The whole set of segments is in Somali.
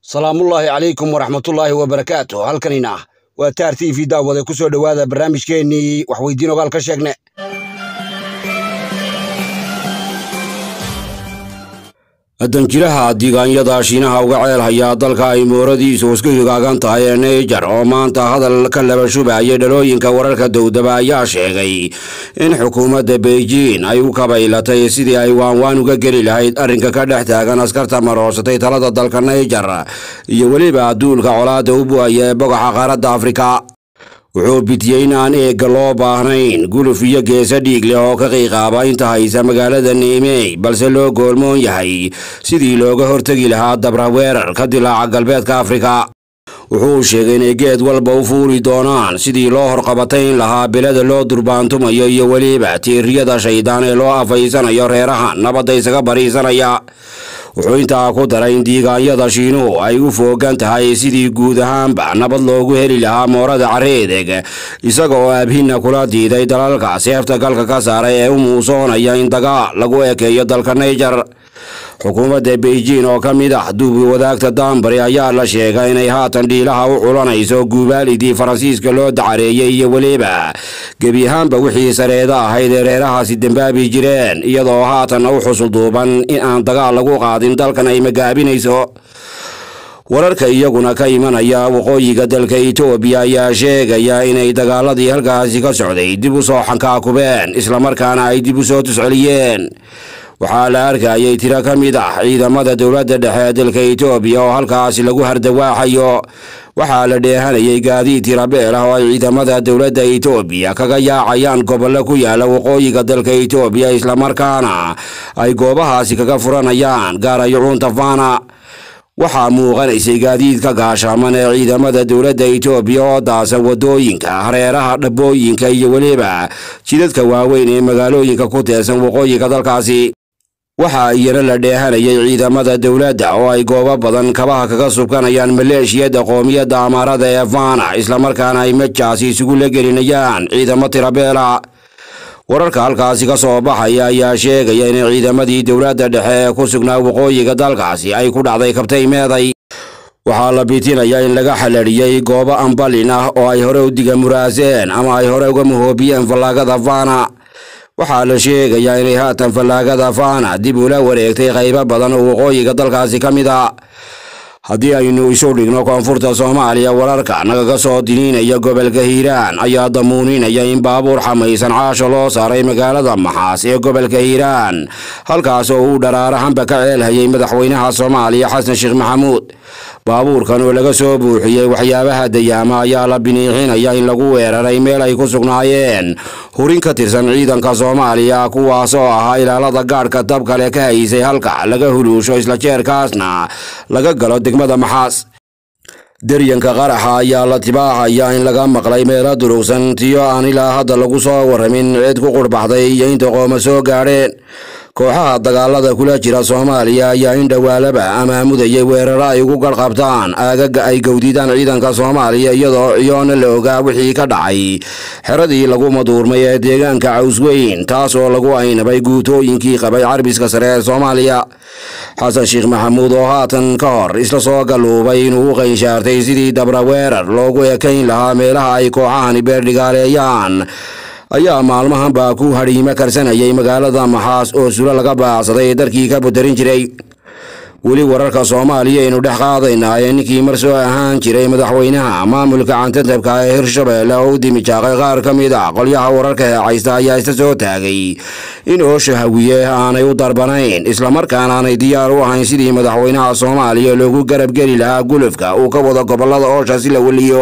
salaamullaahi calaykum waraxmatullaahi wabarakaatu halkanina waa taar t v daawade ku soo dhowaada barnaamijkeennii waxweydiin ogaal ka sheegne danjiraha diigaanyada shiinaha uga ceel hayaa dalka ay mooradiisu isku higaagan tahay ee naijer oo maanta hadal ka laba shubayay dhalooyinka wararka dowdaba ayaa sheegay in xukuumadda beijing ay u kabaylatay sidii ay waanwaan uga geli lahayd arrinka ka dhex taagan askarta maroosatay talada dalka naijer iyo weliba duulka colaadda u bu'aya ee bogaxa qaaradda afrika wuxuu bitiyey in aan eegga loo baahnayn guluf iyo geesa dhiig leh oo ka qiiqaaba inta haysa magaalada niimey balse loo goolmoon yahay sidii looga hortegi lahaa dabra weerar ka dilaaca galbeedka afrika wuxuu sheegay inay geed walba u fuuli doonaan sidii loo horqabatayn lahaa bilada loo durbaantumayo iyo weliba tiiriyada shaydaan ee loo afaysanayo reeraha nabadda isaga bariisanaya wuxuu intaa ku daray in diigaanyada shiinuhu ay u foogan tahay sidii guud ahaanba nabad loogu heli lahaa moorada carreedeg isaga oo abhinna kula diiday dalalka seefta galka ka saaray ee u muusoonaya in dagaal lagu ekeeyo dalka naijer xukuumadda beijing oo ka mid ah duubi wadaagta daanbari ayaa la sheegay inay haatan dhiilaha u culanayso guubaalidii faransiiska loo dacareeyey iyo weliba gebi ahaanba wixii sareeda ahayd ee reerahaasi dembaabi jireen iyadoo haatan u xusulduuban in aan dagaal lagu qaadin dalkan ay magaabinayso wararka iyaguna ka imanaya waqooyiga dalka etoobiya ayaa sheegaya inay dagaaladii halkaasi ka socday dib u soo xankaakubeen islamarkaana ay dib u soo tusceliyeen waxaa la arkayay tiro ka mid ah ciidamada dowladda dhexe ee dalka etoobiya oo halkaasi lagu hardawaaxayo waxaa la dheehanayay gaadiid tirabeel ah oo ay ciidamada dowladda etoobiya kaga yaacayaan gobollo ku yaala waqooyiga dalka etoobiya islamarkaana ay goobahaasi kaga furanayaan gaarayo cuuntafana waxaa muuqanaysay gaadiidka gaashaaman ee ciidamada dowladda etoobiya oo daasan waddooyinka hareeraha dhabbooyinka iyo weliba jidadka waaweyn ee magaalooyinka ku teersan waqooyiga dalkaasi waxaa iyana la dheehanayay ciidamada dowladda oo ay goobo badan kabaha kaga subkanayaan maleeshiyadda qoomiyadda amaarada ee fana islamarkaana ay majaasi isugu la gelinayaan ciidamo tirabeela wararka halkaasi ka soo baxaya ayaa sheegaya in ciidamadii dowladda dhexe ee ku sugnaa waqooyiga dalkaasi ay ku dhacday kabtay meeday waxaa la bitinayaa in laga xaladhiyey goobo ambalin ah oo ay hore u diga muraaseen ama ay hore uga mahoobiyeen fallaagada fana waxaa la sheegayaa inay haatan fallaagada fana dib ula wareegtay qaybo badan oo waqooyiga dalkaasi ka mid a haddii aynu isu dhigno koonfurta soomaaliya wararka nagaga soo diniinaya gobolka hiiraan ayaa damuuninaya in baabuur xamaysan caasha loo saaray magaalada maxaas ee gobolka hiiraan halkaas oo uu dharaarahanba ka ceelhayay madaxweynaha soomaaliya xasan sheekh maxamuud baabuurkan oo laga soo buuxiyey waxyaabaha dayaama ayaa la biniixinaya in lagu weeraray meel ay ku sugnaayeen hurin ka tirsan ciidanka soomaaliya kuwaas oo ahaa ilaalada gaadhka dabkale ka haysay halka laga huluusho isla jeerkaasna laga galo degmada maxaas deryanka qaraxa ayaa la tibaaxaya in laga maqlay meelo durugsan tiyo aan ilaa hadda lagu soo warramin cid ku qurbaxday iyo inta qooma soo gaadheen kooxaha dagaalada kula jira soomaaliya ayaa in dhowaalaba amaamudayay weeraro ay ugu garqabtaan aagaga ay gowdidaan ciidanka soomaaliya iyadoo ciyoona la ogaa wixii ka dhacay xeradii lagu maduurmay ee deegaanka cawsweyn taas oo lagu aynabay guutooyinkii qabay carbiska sare ee soomaaliya xasan sheekh maxamuud oo haatan ka hor isla soo galluubay inuu u qaynshaartay sidii dabra weerar loogu ekayn lahaa meelaha ay kooxahani beerdhigaaleeyaan ayaa maalmahan baa ku hadhiimo karsanayay magaalada maxaas oo sulo laga baacsaday darkii ka budarin jiray weli wararka soomaaliya aynu dhex qaadaynaa ee ninkii mar soo ahaan jiray madaxweynaha maamulka cantatabka ee hirshabeelle oo u dimijaaqay qaar ka mid ah qolyaha wararka heecaysta ayaa isla soo taagay in oosha hawiye aanay u darbanayn islamarkaana aanay diyaar u ahayn sidii madaxweynaha soomaaliya loogu garab geli lahaa gulufka uu ka wado gobollada oosha si la weliyo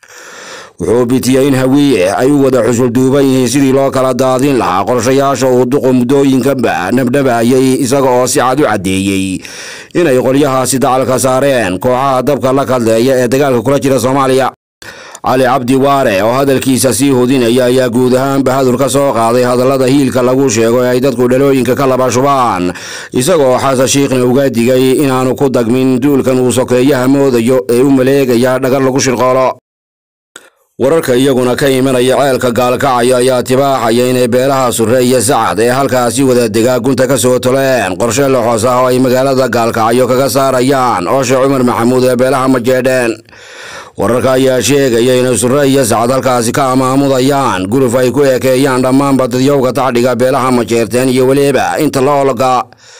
wuxuu bitiyey in hawiye ay u wada xusul duuban yihiin sidii loo kala daadin lahaa qorshayaasha uu duqu muddooyinkanba nabdhabayay isaga oo si cad u caddeeyey inay qolyahaasi dacalka saareen kooxaha dabka la kadleeya ee dagaalka kula jira soomaaliya cali cabdi waare oo hadalkiisa sii hudinaya ayaa guud ahaanba hadur ka soo qaaday hadallada hiilka lagu sheego ee ay dadku dhalooyinka ka laba shubaan isagoo xasan shiikhna uga digay inaanu ku dagmin duulkan uu sokeeyaha moodayo ee u maleegaya dhagar lagu shirqoolo wararka iyaguna ka imanaya ceelka gaalkacyo ayaa tibaaxaya inay beelaha surre iyo sacad ee halkaasi wada degaa gunta ka soo toleen qorshe loxoos ah oo ay magaalada gaalkacyo kaga saarayaan ooshe cumar maxamuud ee beelaha majeedheen wararka ayaa sheegaya inay surre iyo sacad halkaasi ka amaamudayaan guruf ay ku ekeeyaan dhammaanba dadyowga tacdhiga beelaha majeerteen iyo weliba inta la olga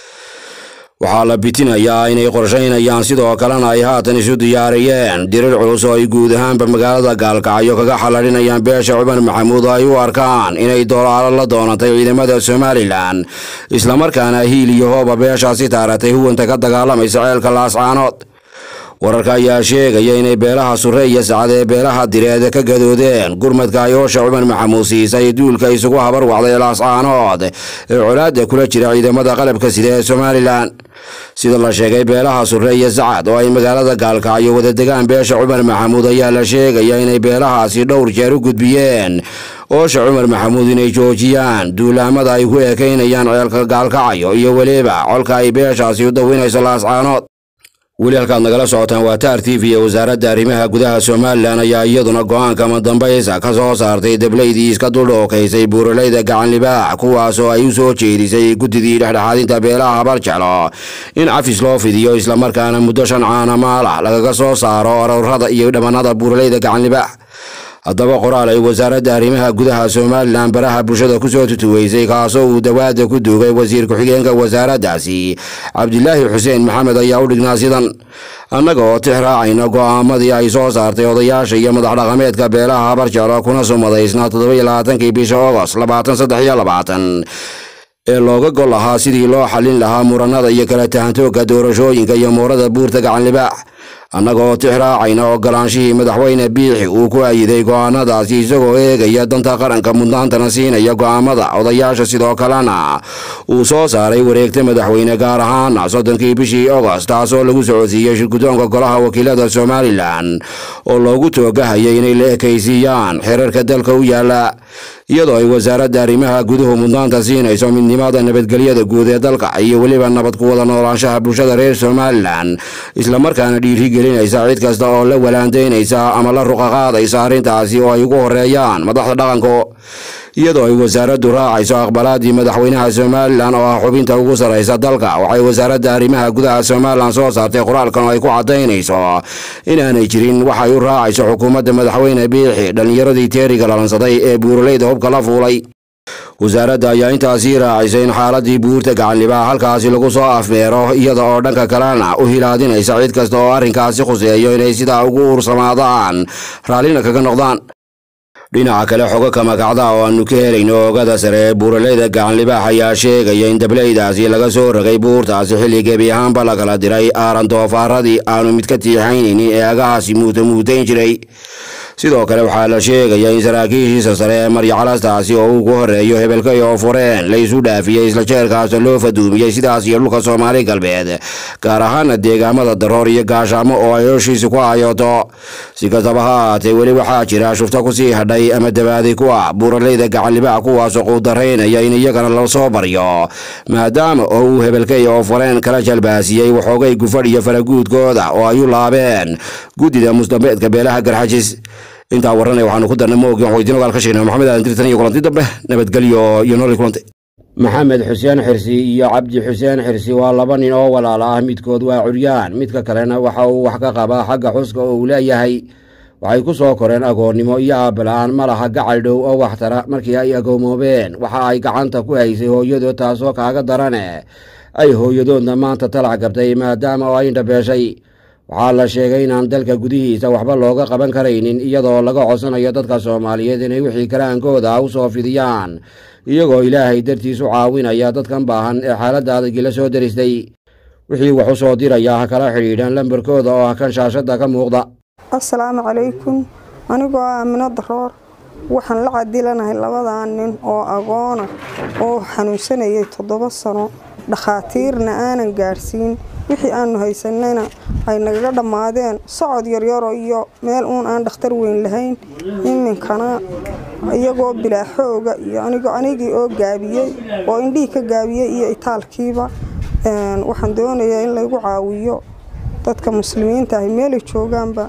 waxaa la bitinayaa inay qorshaynayaan sidoo kalena ay haatan isu diyaariyeen dirir culus oo ay guud ahaanba magaalada gaalkacyo kaga xalladhinayaan beesha cumar maxamuud oo ay u arkaan inay dolaalo la doonatay ciidamada somalilan islamarkaana hiil iyo hooba beeshaasi taaratay huwanta ka dagaalamaysa ceelka laascaanood wararka ayaa sheegaya inay beelaha surre iyo sacad ee beelaha direed ka gadoodeen gurmadka ayoosha cumar maxamuud siisay duulka isugu habar wacday laascaanood ee colaadda kula jira ciidamada qalabka sida ee somalilan sida la sheegay beelaha surre iyo sacad oo ay magaalada gaalkacyo wada degaan beesha cumar maxamuud ayaa la sheegaya inay beelahaasi dhowr jeer u gudbiyeen oosha cumar maxamuud inay joojiyaan duulaamada ay ku eekaynayaan ceelka gaalkacyo iyo weliba colka ay beeshaasi u dawinayso laascaanood weli halkaad nagala socotaan waa taar t v ee wasaaradda arrimaha gudaha somalilan ayaa iyaduna go-aanka madambaysa ka soo saartay deblaydii iska duldhookaysay buuralayda gacan libaax kuwaasoo ay u soo jeedisay guddidii dhexdhexaadinta beelaha habarjelo in cafis loo fidiyo islamarkaana muddo shan caana maalah lagaga soo saaro arorada iyo dhammanada buuralayda gacan libaax haddaba qoraal ay wasaaradda arrimaha gudaha somalilan baraha bulshada kusoo tutuweysay kaasoo uu dawaada ku duugay wasiir ku-xigeenka wasaaraddaasi cabdilaahi xuseen maxamed ayaa u dhignaa sidan annaga oo tix raacayna go'aamadii ay soo saartay odayaasha iyo madax dhaqameedka beelaha habarjelo kuna sumadaysnaa toddoba-iyo labaatankii bisha ogost labaatan saddex iyo labaatan ee looga gol lahaa sidii loo xallin lahaa muranada iyo kala tahantoogka doorashooyinka iyo muurada buurta gacan libaax annagoo tix raacayna ogolaanshihii madaxweyne biixi uu ku ayiday go'aanadaasi isagoo eegaya danta qaranka mudnaantana siinaya go'aamada odayaasha sidoo kalena uu soo saaray wareegta madaxweyne gaar ahaana soddonkii bishii ogost taasoo lagu socodsiiyey shirgudoonka golaha wakiilada somalilan oo loogu toogahayay inay la ekaysiiyaan xeerarka dalka u yaala iyadoo ay wasaaradda arrimaha guduhu mudnaanta siinayso midnimada nabadgelyada guud ee dalka iyo weliba nabad ku wada noolaanshaha bulshada reer somalilan islamarkaana dhiirigelinaysa cid kasta oo la walaandaynaysa ama la ruqaqaadaysa arrintaasi oo ay ugu horeeyaan madaxda dhaqanka iyadoo ay wasaaraddu raacayso aqbalaadii madaxweynaha somalilan oo ah xubinta ugu sarraysa dalka waxay wasaaradda arrimaha gudaha somalilan soo saartay qoraalkan oo ay ku caddaynayso inaanay jirin waxay u raacayso xukuumadda madaxweyne biixi dhallinyaradii teeriga lalansaday ee buuralayda hubka la fuulay wasaaradda ayaa intaasii raacisay in xaaladii buurta gacanlibaa halkaasi lagu soo afmeero iyada oo dhanka kalena u hilaadinaysa cid kasta oo arrinkaasi khuseeyo inay sidaa ugu uursamaadaan raallina kaga noqdaan dhinaca kale xogo kamagacda oo aanu ka helayno oogada sare ee buuralayda gacanlibaax ayaa sheegaya in dablaydaasi laga soo ragay buurtaasi xilli gebi ahaanba la kala diray aaran doofaaradii aanu mid ka tiixaynaynin ee agahaasi muuta muutayn jiray sidoo kale waxaa la sheegaya in saraakiishiisa sare ee maryacalastaasi oo ugu horeeyo hebelkay oo fureen la isu dhaafiyey isla jeerkaasna loo faduumiyey sidaas iyo dhulka soomaali galbeed gaar ahaana deegaamada daroor iyo gaashaamo oo ay hoshiisa ku hayooto si kastaba ha ahaatee weli waxaa jira shufto kusii hadhay ama dabaaday ku ah buuralayda gacanlibaax kuwaasoo quudaraynaya in iyagana la soo baryo maadaama oo uu hebelkay oo fureen kala jalbaasiyey waxoogay gufadh iyo faraguudkooda oo ay u laabeen guddida musdambeedka beelaha garxajis intaa warranay waxaanu ku darnay moogi waxuu idiin ogaal ka sheegnay maxamed aadan tirtan iyo kulanti dambe nabadgelyo iyo nolol kulante maxamed xuseen xirsi iyo cabdi xuseen xirsi waa laba nin oo walaal ah midkood waa curyaan midka kalena waxa uu wax ka qabaa xagga xuska oo uu leeyahay waxay ku soo koreen agoonnimo iyo aabala-aan ma laha gacal dhow oo waxtara markii ay agoomoobeen waxa ay gacanta ku haysay hooyadood taasoo kaaga darane ay hooyadoodna maanta talac gabtay maadaama oo ay indhabeeshay waxaa la sheegay inaan dalka gudihiisa waxba looga qaban karaynin iyadoo laga codsanayo dadka soomaaliyeed inay wixii karaankooda u soo fidiyaan iyagoo ilaahay dartiis u caawinaya dadkan baahan ee xaaladda adagii la soo deristay wixii wax u soo diraya ha kala xidhiidhaan lambarkooda oo ah kan shaashadda ka muuqda assalaamu calaykum anigoo ah amino daroor waxaan la cadilanahay labadaa nin oo agoona oo xanuunsanayay toddoba sano dhakhaatiirna aanan gaadhsiin wixii aanu haysanayna ay nagaga dhammaadeen socod yaryaro iyo meel uun aan dhakhtar weyn lahayn iminkana iyagoo bilaa xooga iyo anigii oo gaabiyey oo indhihii ka gaabiyey iyo itaalkiiba waxaan doonayaa in laygu caawiyo dadka muslimiinta ahi meelay joogaanba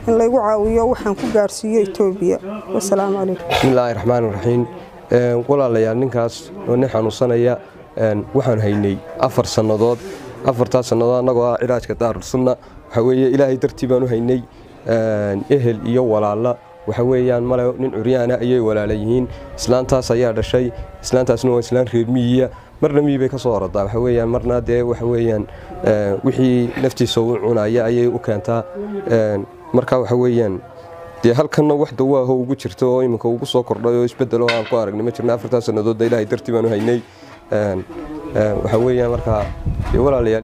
in laygu caawiyo waxaan ku gaarsiiyo etoobiya wasalaamu calaykum bismillaahi raxmaan raxiim walaalayaal ninkaas oo nin xanuunsanaya waxaan haynay afar sannadood afartaas sannadood annagoo ah cilaajka daarulsunna waxa weeye ilaahay dartii baan u haynay ehel iyo walaalla waxa weeyaan male nin curyaana ayay walaala yihiin islaantaas ayaa dhashay islaantaasna waa islaan reer miyiya marna miyi bay ka soo oradaa waxa weeyaan marna dee waxa weeyaan wixii naftiisa u cunaya ayay u keentaa marka waxa weeyaan dee halkanna wax dawaaho ugu jirto oo iminka ugu soo kordhay oo isbedelo aan ku aragnay ma jirna afartaas sannadoodda ilaahay dartii baan u haynay waxa weeyaan markaa walaalayaal